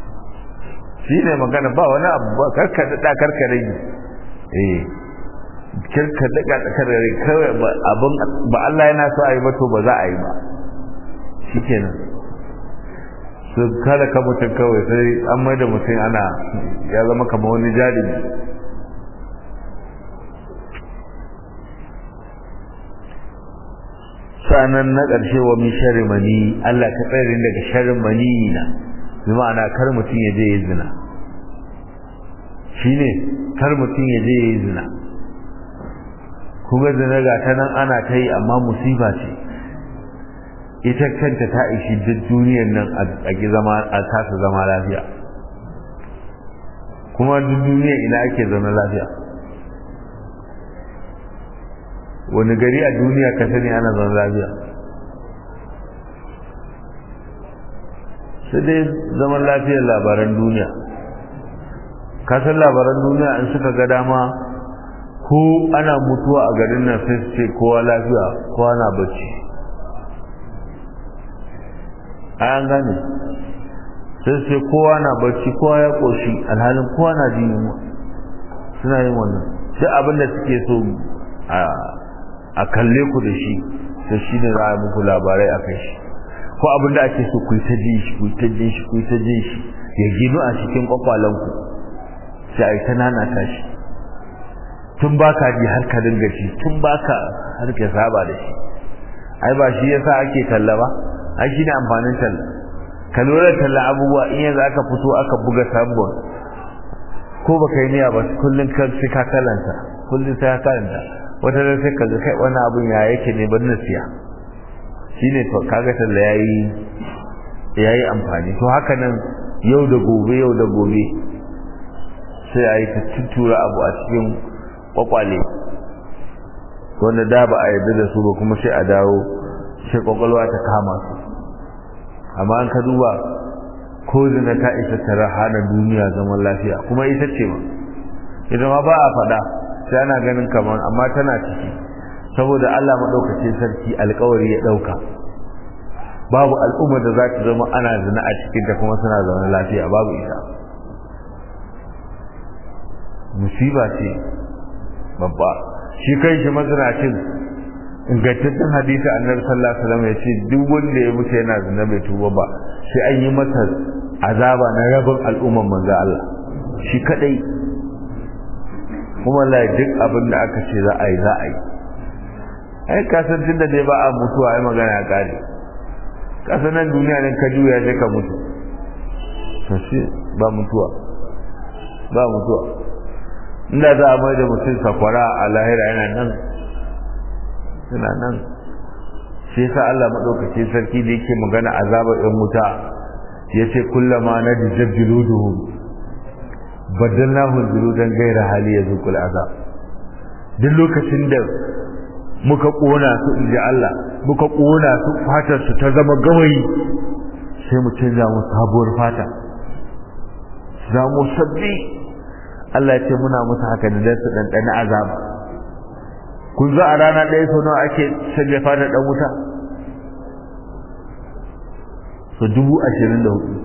shi ne magana ba wani abu ba karka da karka rage eh kirka daga tsakar kawai abin ba Allah yana so a yi ba to ba za a yi ba shikenan su kada ka mutum kawai sai an mai da mutum ana ya zama kamar wani jarumi sanan na ƙarshe wa min sharri mani Allah ka tsare daga sharrin mani na bi ma'ana kar mutum ya je ya zina shine kar mutum ya je ya yi zina kuma zina ga ta nan ana ta yi amma musiba ce ita kanta ta ishi duk duniyar nan a ki zama a kasa zama lafiya kuma duk duniya ina ake zama lafiya wani gari a duniya ka sani ana zama lafiya sai dai zaman lafiyar labaran duniya kasan labaran duniya in suka ga dama ko ana mutuwa a garin nan sai su ce kowa lafiya kowa na bacci an gane sai su ce kowa na bacci kowa ya ƙoshi alhalin kowa na jin yunwa suna yin wannan duk abin da suke so a kalle ku da shi da shi ne za a muku labarai a kai shi ko abin da ake so ku yi ta jin shi ku yi ta jin shi ku yi ta jin shi ya ginu a cikin kwakwalanku sai a yi ta nanata shi tun ba ka ji har ka dinga shi tun ba ka har ka saba da shi ai ba shi yasa ake talla ba ai shi ne amfanin talla ka lura talla abubuwa in yanzu aka fito aka buga sabon ko ba ka yi niyya ba kullum ka sai ka kalanta kullum sai ka kalanta wata da sai ka ga kai wani abun ya yake ne ban siya shine to kaga talla yayi yayi amfani to haka nan yau da gobe yau da gobe sai a yi ta tuttura abu a cikin kwakwale wanda da ba a yarda da su ba kuma sai a dawo sai kwakwalwa ta kama su amma an ka duba ko zina ta isa ta hana duniya zaman lafiya kuma ita ce ma ita ma ba a faɗa sai ana ganin kamar amma tana ciki saboda Allah maɗaukacin sarki alkawari ya ɗauka babu al'ummar da za ta zama ana zina a cikinta kuma suna zaune lafiya babu ita musiba ce babba shi kai shi mazinacin ingantaccen hadisi annabi sallallahu alaihi wasallam ya ce duk wanda ya mutu yana zina bai tuba ba sai an yi masa azaba na rabin al'umman manzo Allah shi kadai kuma la duk abin da aka ce za a yi za a yi ai kasan tunda dai ba a mutuwa ai magana ya kare kasan nan duniya ne ka juya sai ka mutu to shi ba mutuwa ba mutuwa inda za a mai da mutum sakwara a lahira yana nan yana nan shi yasa Allah madaukakin sarki da yake magana azabar ɗan wuta yace kullama na dijabbiluduhum badalnahu juludan ghayra hali yazuqul azab duk lokacin da muka kona su inji Allah muka kona su fatar su ta zama gawayi sai mu canza mu sabuwar fata za mu sabbi Allah ya ce muna musu haka da su ɗanɗana azaba kun zo a rana ɗaya sau nawa ake sanya fata ɗan wuta so dubu ashirin da hudu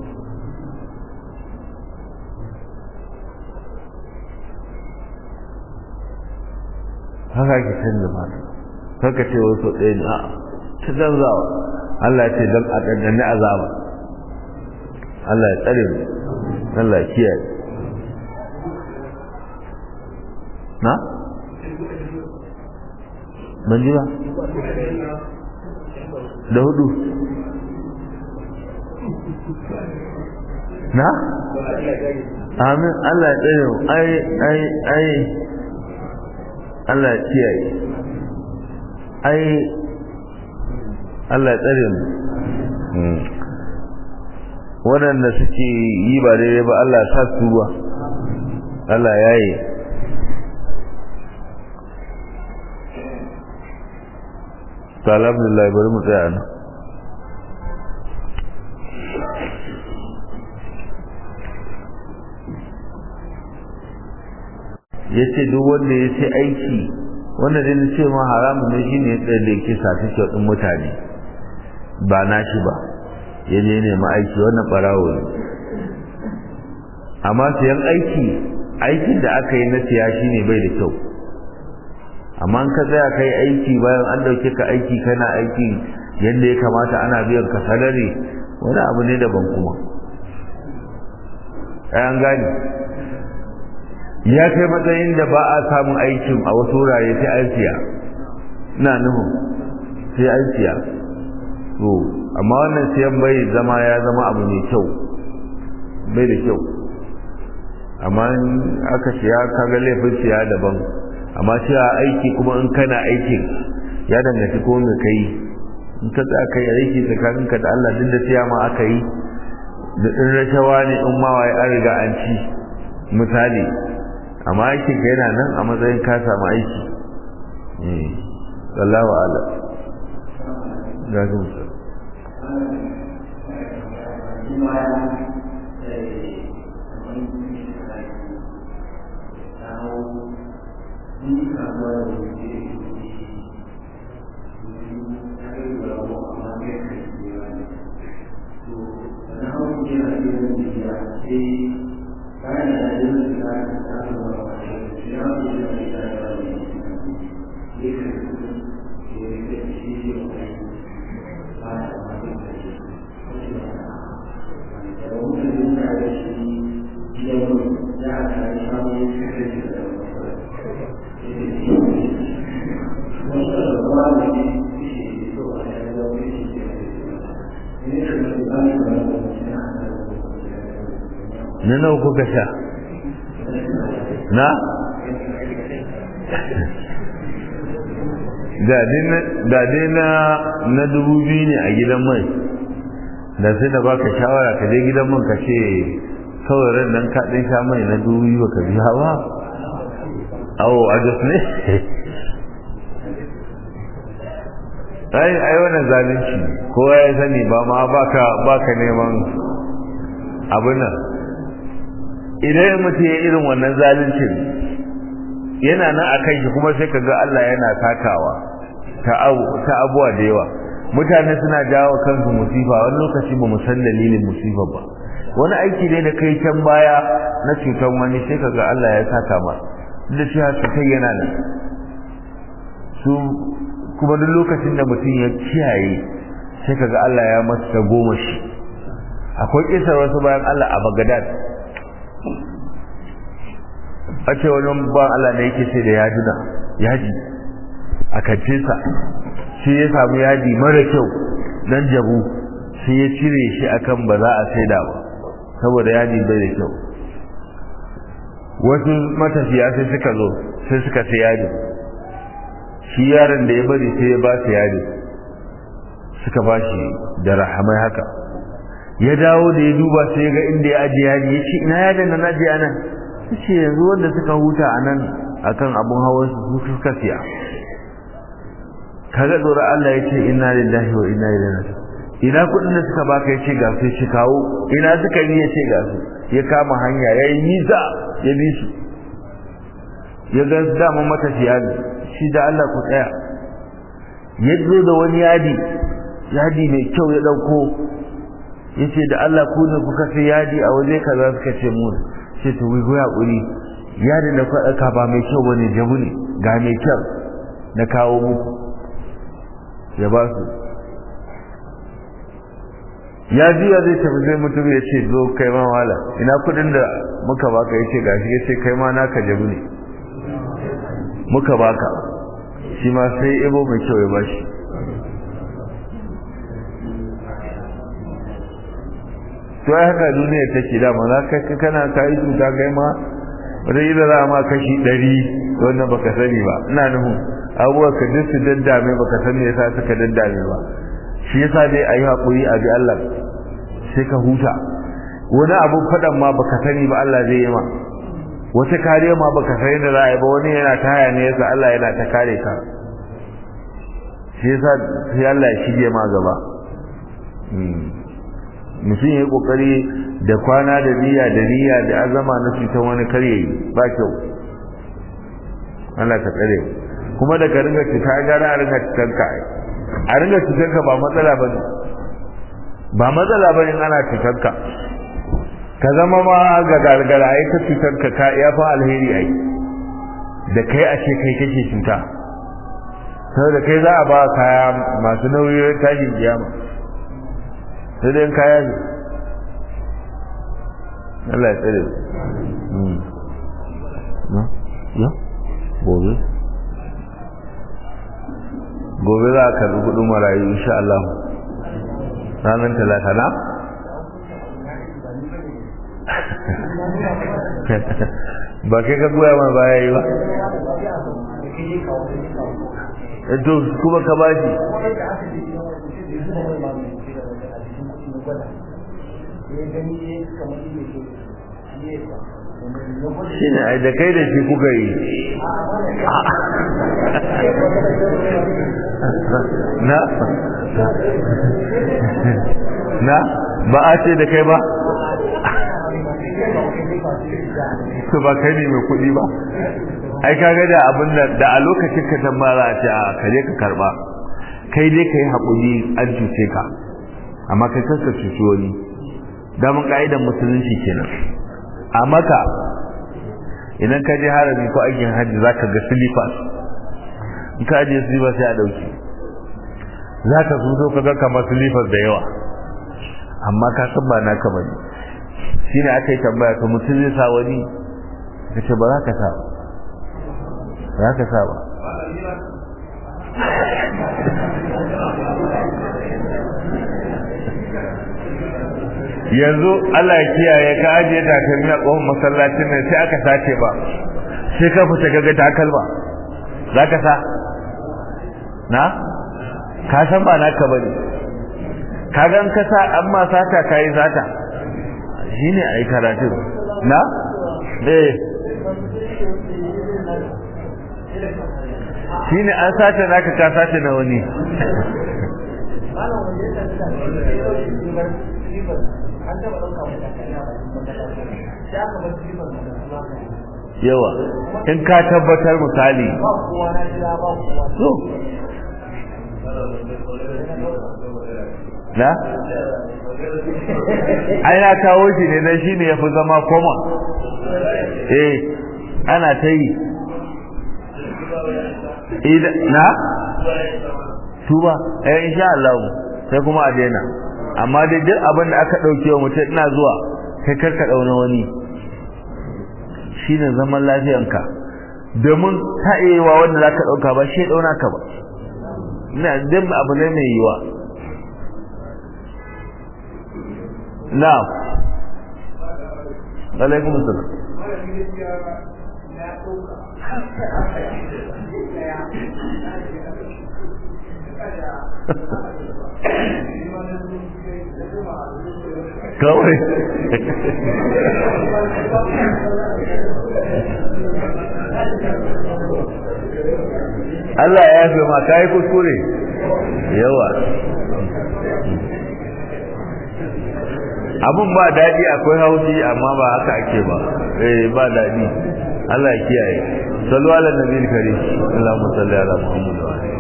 haka ake canza fata kaka ce wasu ɗaya ne a'a ta canzawa Allah ya ce don a ɗanɗana azaba Allah ya tsare mu Allah ya kiyaye na? ban ji ba da hudu na? amin Allah ya tsaye ai ai ai Allah ya kiyaye ai Allah ya tsare mu waɗanda suke yi ba daidai ba Allah sa su ba Allah ya yi ta alhamdulillah bari mu tsaya nan ya ce duk wanda ya ce aiki wanda dai na ce ma haramun ne shi ne tsaye da yake sa take ɗin mutane ba na shi ba ya je nema aiki wannan ɓarawo ne amma siyan aiki aikin da aka yi na siya shi ne bai da kyau amma in ka tsaya kai aiki bayan an dauke ka aiki kana aiki yadda ya kamata ana biyan ka salari wani abu ne daban kuma an gani ya kai matsayin da ba a samun aikin a wasu wurare sai an siya na nufin sai an siya to amma wannan siyan bai zama ya zama abu mai kyau bai da kyau amma aka siya kaga laifin siya daban amma cewa aiki kuma in kana aikin ya danganci ko me kai in ka tsaya kai aiki tsakaninka da Allah duk da siya ma aka yi da in rashawa ne in ma waye an riga an ci misali amma aikin ka yana nan a matsayin ka samu aiki eh sallahu ala ga su na nawa kuka sha na da dai na na dubu biyu ne a gidan mai da sai da baka shawara ka je gidan man ka ce kawai ran nan ka ɗin sha mai na dubu biyu ka biya ba awo a jos ne ai ai wannan zalunci kowa ya sani ba ma baka baka neman abin nan idan mutum ya irin wannan zaluncin yana nan a kan shi kuma sai ka ga Allah yana takawa ta abuwa da yawa mutane suna jawo kansu musifa wani lokaci ba mu san dalilin musifa ba wani aiki ne da kai can baya na cutar wani sai ka ga Allah ya saka ma da cewa cutar yana nan su kuma duk lokacin da mutum ya kiyaye sai ka ga Allah ya masa goma shi akwai kisar wasu bayan Allah a Baghdad a ce wani ba Allah ne yake sai da yaduna yaji a kantinsa shi ya samu yaji mara kyau dan jabu sai ya cire shi akan ba za a saida ba saboda yaji bai da kyau wasu matafiya sai suka zo sai suka sai yaji shi yaron da ya bari sai ya ba su yaji suka ba shi da rahamai haka ya dawo da ya duba sai ga inda ya ajiye yaji ya ce ina yadin na ajiye nan ce yanzu wanda suka huta a nan akan abun hawan su suka siya kaga tsoron Allah ya ce inna lillahi wa inna ilaihi raji'un ina kudin da suka baka yace ga su shi kawo ina suka yi yace ga su ya kama hanya yayi nisa ya bi su ya ga dama matafiya ne shi da Allah ku tsaya ya zo da wani yadi yadi mai kyau ya dauko yace da Allah ku ne kuka sai yadi a waje kaza suka ce mu ce to wai goya kuri yadin da ka ba mai kyau bane jabu ne ga mai kyau na kawo muku ya ba su ya jiya zai tafi zai mutum ya ce zo kai ma wala ina kudin da muka baka ya ce gashi ya ce kai ma naka jabu ne muka baka shi ma sai ibo mai kyau ya bashi to ai haka duniya take da ma za ka kana ka yi cuta kai ma wata yi da za ma kashi ɗari wannan baka sani ba ina nufin abubuwa ka duk su daddame baka san me yasa suka daddame ba shi yasa dai ayi hakuri a bi Allah sai ka huta wani abu fadan ma baka sani ba Allah zai yi ma wata kariya ma baka sani da za a yi ba wani yana ta haya ne yasa Allah yana ta kare ka shi yasa sai Allah ya shige ma gaba mutum ya yi kokari da kwana da niyya da niyya da azama na cutar wani karye ba kyau Allah ka tsare kuma da ka ringa cuta gara a ringa cutar ka a ringa cutar ka ba matsala ba ne ba matsala ba ne ana cutar ka ka zama ma ga gargara ai ta cutar ka ka ya fa alheri ai da kai a ce kai kake cuta saboda kai za a ba kaya masu nauyi tashin kiyama sai dai kaya ne Allah ya tsare ya gobe gobe za a karbi kudin marayu insha Allah ranar talata na ba kai ka goya ma baya yi ba to kuma ka bashi shi ne ai da kai da shi kuka yi na na ba a ce da kai ba to ba kai ne mai kuɗi ba ai kaga da abin da da a lokacin ka tambara a ce a kaje ka karba kai dai kai haƙuri an cuce ka amma kai kanka cuci wani damun ka'idan musulunci kenan a maka idan ka je harami ko aikin hajji za ka ga silifas in ka ajiye silifas sai a ɗauki za ka zo ka ga kamar silifas da yawa amma ka san ba naka ba ne shi ne aka yi tambaya to mutum zai sa wani ka ce ba za ka sa ba za ka sa ba yanzu Allah ya kiyaye ka ajiye takalmi a ƙofar masallacin nan sai aka sace ba sai ka fita gaga takalma za ka sa na ka san ba naka ba ne ka gan ka sa an ma sata ka yi sata shi ne a yi karatun na eh shi ne an sace naka ka sace na wani yawa in ka tabbatar misali so na ai na kawo shi ne dan shine yafi zama koma eh ana ta yi na tuba eh insha Allah sai kuma a daina amma dai duk abin da aka dauke wa mutum ina zuwa kai karka dauna wani shine zaman lafiyanka domin ta iya wanda zaka dauka ba shi dauna ka ba ina dan abu ne mai yiwa na'am alaikum assalam kawai Allah ya yafe ma kai kuskure yawa abun ba daɗi akwai haushi amma ba haka ake ba eh ba daɗi Allah ya kiyaye sallu ala nabiyil karim Allahumma salli ala Muhammad wa ala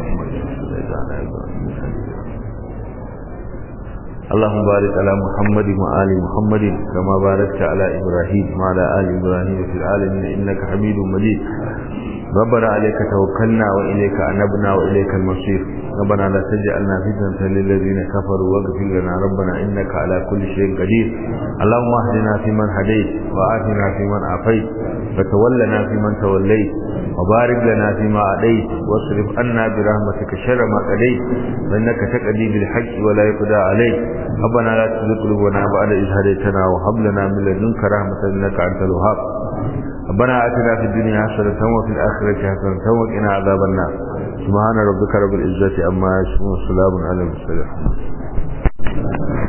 اللهم بارك على محمد وآل محمد كما باركت على إبراهيم وعلى آل إبراهيم في العالمين إنك حميد مجيد ربنا عليك توكلنا وإليك أنبنا وإليك المصير ربنا لا تجعلنا فتنة للذين كفروا واغفر لنا ربنا إنك على كل شيء قدير اللهم اهدنا فيمن هديت وآتنا فيمن عافيت وتولنا فيمن توليت وبارك لنا فيما أديت واصرف عنا برحمتك شر ما قضيت فإنك تقضي بالحق ولا يقضى عليك ربنا لا تزغ قلوبنا بعد إذ هديتنا وهب لنا من لدنك رحمة إنك أنت الوهاب ربنا آتنا في الدنيا حسنة وفي الآخرة حسنة وقنا عذاب النار سبحان ربك رب العزة عما يصفون وسلام على المرسلين